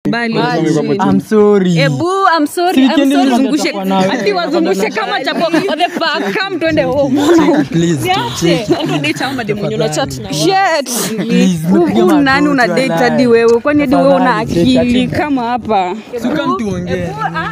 Usikubali. I'm sorry. Ebu, I'm sorry, Si I'm weekend sorry, ndio zungushe. nataka nawe. Ati wazungushe kama chapo. What the fuck? Come twende home. At least. Shit. Please, Huku nipigie nani magoti, una date walai. hadi wewe? Kwani hadi wewe una Tafadhali, take akili it. kama hapa? Suka mtuongee.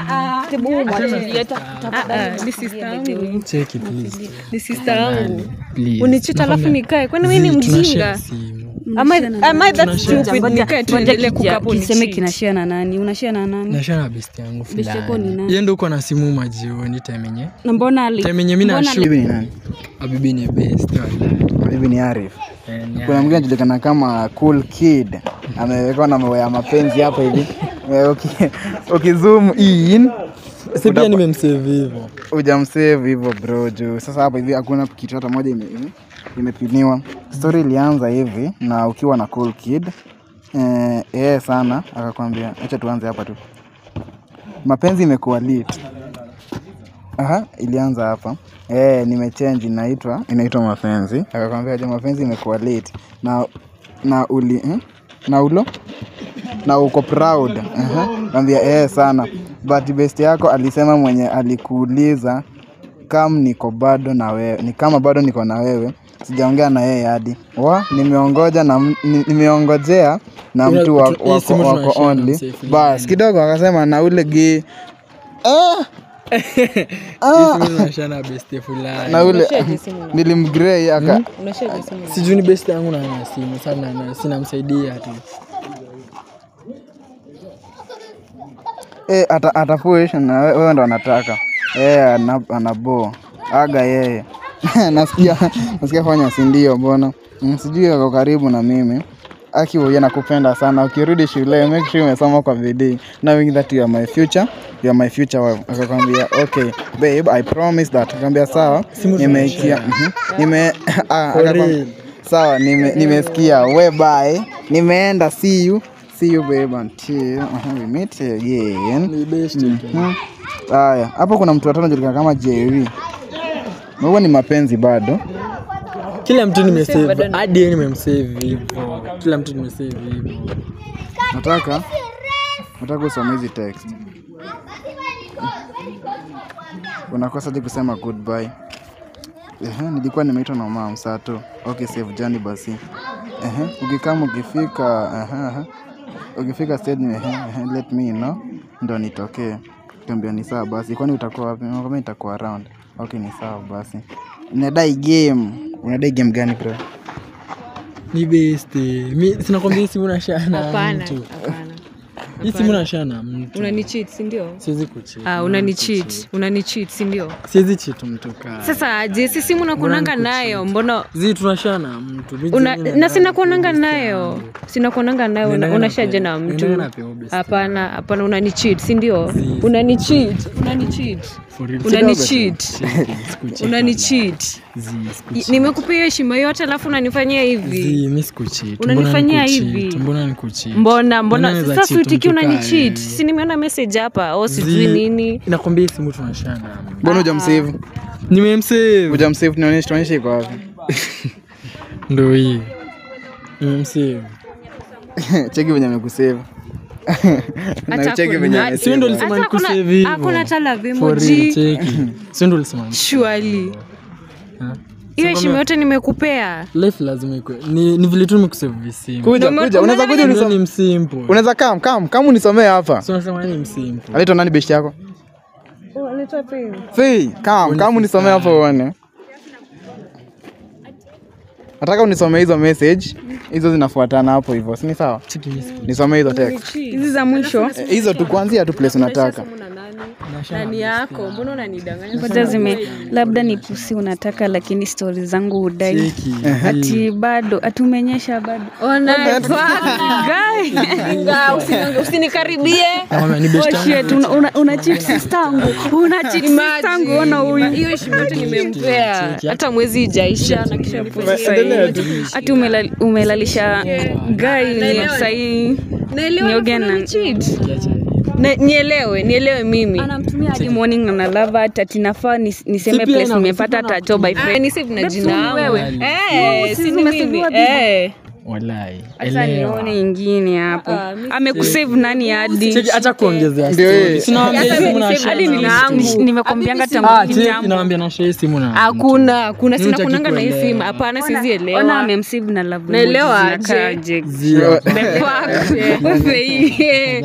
Ni sister yangu. Cheki please. Ni sister yangu. Please. Unichita alafu nikae. Kwani wewe ni Zii, tunashare mjinga? simu. Am I am I that stupid? Nikae tu endelee kukaa hapo kiseme nichit. kinashia na nani unashia na nani Nashare na best yangu Best yako ni fulani. nani? Yeye ndo uko na simu majioni time yenye. na mbona ali Time yenye mimi na shoot. Bibi ni nani? Abibi ni best wala. Bibi ni Arif. Eh, ni Kuna mwingine anajulikana kama cool kid, amewekwa na maua ya mapenzi hapa hivi. Eh, uki- Ukizoom in Si pia nimemsave hivyo. hujamsave hivyo bro, juu sasa hapa hivi hakuna kitu hata moja ime- ime- imepiniwa. Story ilianza hivi na ukiwa na cool kid eh, yeye sana akakwambia, acha tuanze hapa tu, mapenzi imekuwa lit. Aha, ilianza hapa eh, nimechange inaitwa inaitwa mapenzi. Akakwambia je, mapenzi imekuwa late na na uli eh? na ulo na uko proud uh Naambia eh sana, but best yako alisema mwenye alikuuliza kam niko bado na wewe, ni kama bado niko na wewe, sijaongea na yeye hadi wa nimeongoja na m- ni- nimeongojea na Ila mtu wa- tu- hii wako, simu wako tunashare na only msee fulani. bas kidogo, akasema na ule gi ah! Hii simu nashare na best fulani. na ule nilimgrei aka Sijui ni best yangu na ana simu sana na sinamsaidia tu. eh, ata, atapush na we- wewe ndo anataka eh, ana, anabo aga yeye nasikia nasikia fanya si ndio mbona mm, sijui ako karibu na mimi aki huyo nakupenda sana ukirudi shule make sure umesoma kwa bidii knowing that you are my future you are my future wife akakwambia okay babe i promise that akakwambia sawa nimeikia mhm, nime ah, akakwambia, real. sawa nime- nimesikia we bye nimeenda see you see you babe until uh, we meet again Ni best tu. Hmm. Haya, hapo kuna mtu watano anajulikana kama Jerry. Na huo ni mapenzi bado. Kila mtu nimesave. Hadi yeye nimemsave hivyo. Kila mtu nimesave hivyo. Nataka nataka usome hizi text. Unakosa je kusema goodbye. Ehe, nilikuwa nimeitwa na mama msato. Okay, save journey basi. Ehe, ukikama ukifika, ehe, ehe. Ukifika stage ehe, ehe, let me know ndo nitokee. Tuambia ni sawa basi. Kwani utakuwa wapi? Kama nitakuwa around. Okay, ni sawa basi. Unadai game. Unadai game gani bro? Ni best. Mi sinakwambia hii simu nashare na Hapana, mtu. hapana. Hii simu nashare na mtu. Unanicheat, si ndio? Siwezi kucheat. Ah, unanicheat, unanicheat, si ndio? Siwezi cheat mtu kaa. Sasa aje, si simu nakuonanga nayo, mbona Zi tunashare na mtu. Mi una, zenyewe na na- sina kuonanga nayo sina kuonanga nayo Nenda una- na unashaje pe- na nenda mtu na peo best. hapana hapana unanicheat si ndio unanicheat unanicheat For real. unanicheat Cheki, sikucheat. unanicheat Zi, I- sikucheat. nimekupea heshima yote alafu unanifanyia hivi Zi, mi sikucheat. Unanifanyia Mbona hivi? nikucheat? Mbona nikucheat? mbona Nani mbona anaweza sasa cheat uitiki mtu kaa unanicheat yeye? si nimeona message hapa o sijui Zi, nini nakwambia hii simu tunashare na mtu. Mbona hujamsave? Nimemsave. Hujamsave tunaonyesha tuonyeshe iko wapi? Ndo hii. Nimemsave. Cheki venye amekusave. Na Hata cheki kuna- venye hata- amesave. Sio ndo ulisema Hata hakuna- nikusave hivyo. hakuna hata love For real, emoji. cheki. Sio ndo ulisema surely Ha? hiyo heshima yote nimekupea life lazima ikwe ni, ni vile tu nimekusave visimu Kuja Ndio kuja, unaweza kuja Ndio ni unisome. msimple Unaweza kam kam kam unisomee hapa. so nasema ni msimple Anaitwa nani best yako? Fei, kam kam unisomee hapa uone. Nataka unisomee hizo message. Hizo zinafuatana hapo hivyo. Si ni sawa? cheki mimi siku- Nisomee hizo text. hizi za mwisho Eh, Hizo tu kuanzia tu place unataka. nani yako mbona unanidanganya ngoja zime labda ni pusi unataka lakini stori zangu udai cheki ati bado atumenyesha bado Ona, fuck, guy. Nga, usini- usinikaribie Nakwambia ni best Oh, shit, una, una, una cheat sister yangu una cheat sister yangu ona huyu hiyo heshima yote nimempea hata mwezi ijaisha na kisha ati umelal, umelalisha gai ni sahii Nioge na- Na- nielewe nielewe mimi anamtumia hadi morning na lava ati nafaa nis- niseme Si pia place na- nimepata si pia tato by Ah, friend ni save na That's jina only yangu wewe. Eh, No, si si ni umesaviwa mimi bibi. Eh. walai Sasa nione ingine hapo. Amekusave nani hadi? Cheki, acha kuongezea Ndio story. yeye. Sinawaambia Hata simu na niseme share hadi na nina story. yangu. Nimekwambianga Ah, tangu cheki, kitambo. nawaambia na share simu na hakuna kuna Mimi sina hutaki kunanga na hii kuelewa. simu hapana Ona sizielewa amemsave na love Naelewa emojis aje. zinakaaje. Zia. The fact. Ufe-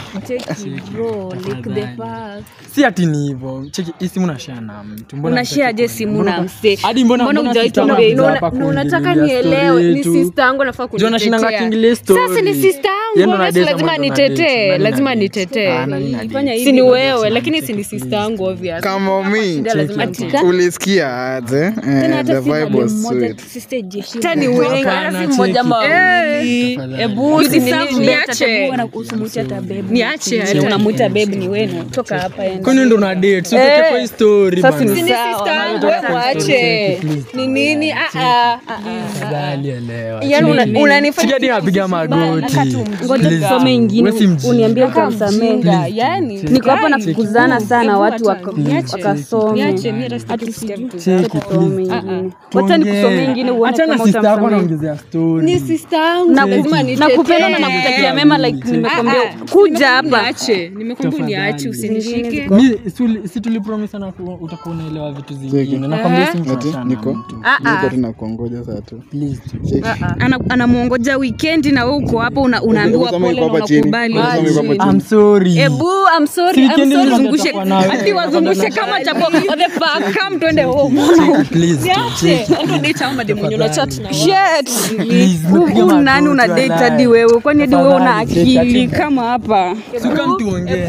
si ati ni hivyo cheki hii simu na share na mtu mbona Unashare aje hutaki simu kuelewa? na msee? hadi mbona Mbona mbona hujai sister tuambia wangu hivyo? hapa na unataka kuingililia nielewe story ni tu. sister yangu nafaa Juu anashinanga kunitetea akiingilia story. sasa ni sister Yeye yangu ndo basi anadate lazima ama ndo anadate? nitetee Nani lazima anadate? nitetee Ah, nani anadate? Fanya hivi. si ni wewe lakini si ni sister yangu obvious kama mi lazima Cheki. ulisikia aje eh, the vibe was sweet hata ni wengi hata si mmoja ama wawili Tafadhali. ebu si nini niache niache Ati unamuita babe ni wenu. Toka hapa enda. kwani ndo na date so Eh. kwa hii story sasa bana. ni sister yangu wewe mwache ni nini ah ah ah, ah Tafadhali elewa. yani una- Cheki unanifanya hadi napiga magoti Ngoja Please. tusome ingine Wewe si mjinga. uniambie utamsamehe. mjinga yani Niko hapa nakukuzana sana Hebu watu acha, waka- niache. wakasome. Niache, mimi hata sitaki Ati kusikia sijui. vitu Cheki, Tusome please. ingine. Wacha nikusomee ingine uone Achana kama sister yako utamsamehe. anaongezea story. ni sister yangu Na- lazima nakupenda na nakutakia mema like nimekwambia kuja hapa niache nimekwambia uniache usinishike Mi, si uli- si tulipromisana ku- utakuwa unaelewa vitu zingine nakwambia si mtu Ati, achana niko na mtu. niko tu nakuongoja saa tu Please tu. Cheki. Ana- anamwongoja wikendi na wewe uko hapo una- unaambiwa Hebu soma pole iko na hapa chini. unakubali. Hebu soma iko hapa chini. I'm sorry. Ebu, I'm sorry, Si I'm weekend sorry, ndio zungushe natakuwa nawe. ati wazungushe kama chapo. What the fuck? Come twende home. Please tu. Cheki. Shit. Please, nipigie Huyu nani magoti, una date walai. hadi wewe? Kwani hadi wewe una Tafadhali, cheki, akili ati- kama hapa? Si kama tuongee.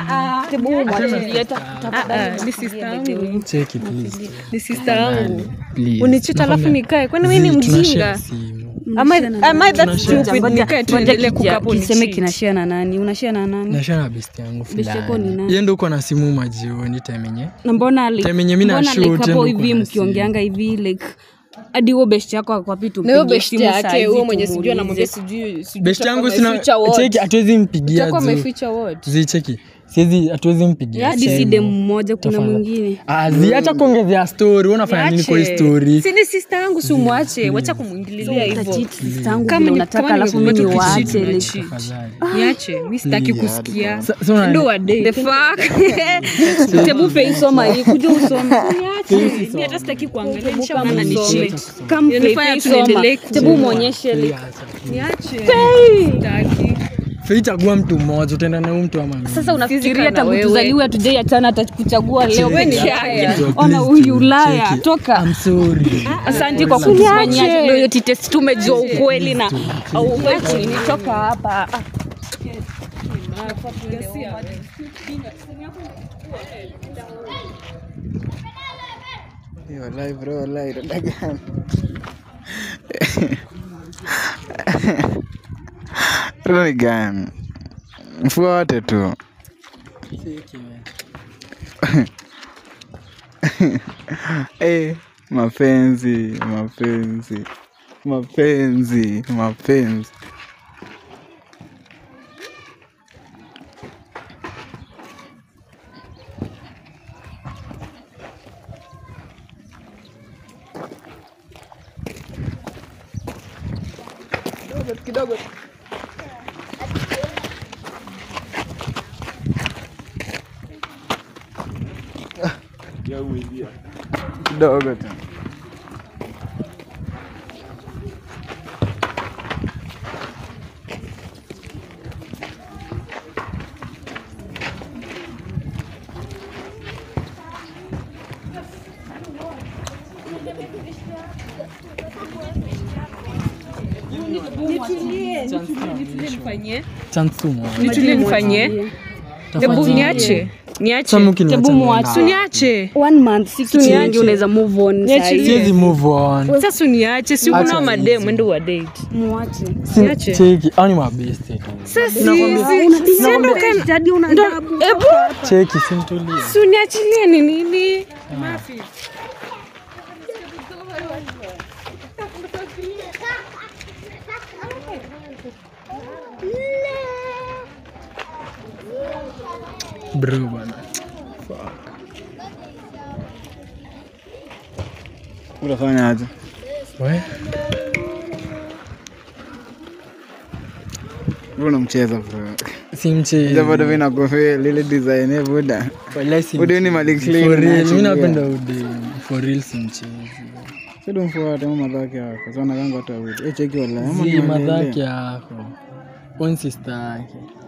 Cheki, please. ni sister yangu Please. unichita alafu nikae kwani mimi ni Zii, tunashare mjinga simu. Am I- am I that Tunashare. stupid Ngoja- nikae tu ngoja niendelee kija- kukaa hapo kiseme nicheat? kinashare na nani? Unashare na nani? nashare na best yangu Best yako ni fulani nani? yeye ndo uko na simu majioni time yenye na mbona like- Time yenye mi na mbona shoot, like hapo ndio hivi kuna mkiongeanga hivi like hadi huo best yako akwapi na huyo best yake huyo mwenye sijui anamwambia tumuulize. sijui sijui best utakuwa yangu sina umeficha what? cheki hatuwezi mpigia Utakuwa zu umeficha what? zi cheki siwezi hatuwezi mpigia hadi si simu. dem mmoja kuna Tafadhali. mwingine Ah, zi hata kuongezea story wewe unafanya nini kwa hii Niache. story si ni sister yangu si umwache wacha kumwingililia hivyo Utacheat sister yangu Kama vile ni- unataka kama alafu nimekuwa mimi tu niwaache kicheat, like unacheat. Tafadhali. niache mi sitaki kusikia Sa- sa una- ndo wa date. the fuck tebu fei soma hii kuja usome Mi hata sitaki kuangalia nishaona ni Usome. cheat. Kama fei Inanifanya fei tu soma niendelee ku- tebu muonyeshe like niache sitaki Fei chagua mtu mmoja utaenda na huyu mtu ama mimi. sasa unafikiria Sizika na tangu wewe. tuzaliwe hatujai achana atakuchagua leo Wewe ni peke haya. yake Please ona tu, huyu ulaya cheki. toka I'm sorry. asante kwa kutufanyia loyalty test tumejua ukweli na auwezi nitoka hapa Ah. Yo, wallahi bro, wallahi, dada gani? Dada ni gani? Mfuate tu. Eh, mapenzi, mapenzi, mapenzi, mapenzi. Kidogo tu. Chance tu moja. nitulie nifanyie hebu niache niache Sasa mkiniacha Tebu niende. muache. niache one month si kitu nyingi unaweza move on Niachilie. sahi. Siwezi move on. sasa uniache si Acha kuna madem hizi. endo wa date muache Si- Niache. Cheki, hao ni mabeste tu. jadi una adabu Cheki, simtulie. si uniachilie ni nini Bro bana. Unafanya aje? We? Wewe unamcheza bro. si mchezo Ndio bado mimi nakofia lile design eh buda. Wallahi si Ude ni mchezo. Malik Clean For real, unaachilia. mimi napenda ude for real si mchezo Sio mfuate mama madhaki yako. Sasa nakanga watu wawili. Eh cheki wala. zi madhaki yako on sister yake